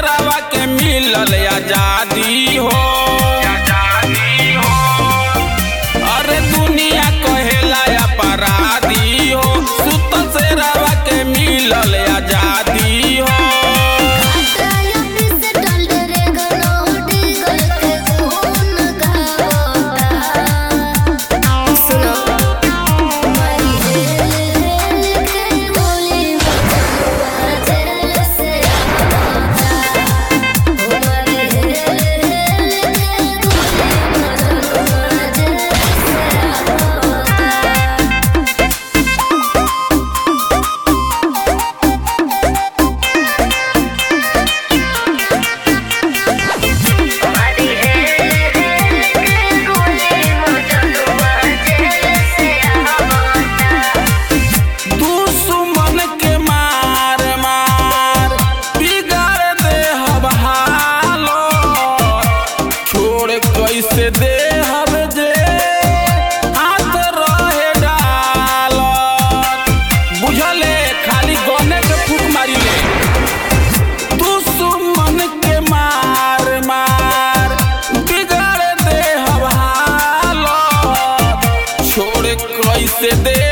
शेरवा के मिलल आजादी हो अरे दुनिया कहेला अपराधी हो सुतल शेरवा के मिलल आजादी हो दुश्मन के मार मार बिगाड़ दे हब हालो छोड़ कैसे दे हब जे हाथ रहे डाल बुझले खाली गने के फूक मारी ले दुश्मन के मार मार बिगाड़ दे हब हालो छोड़ कैसे दे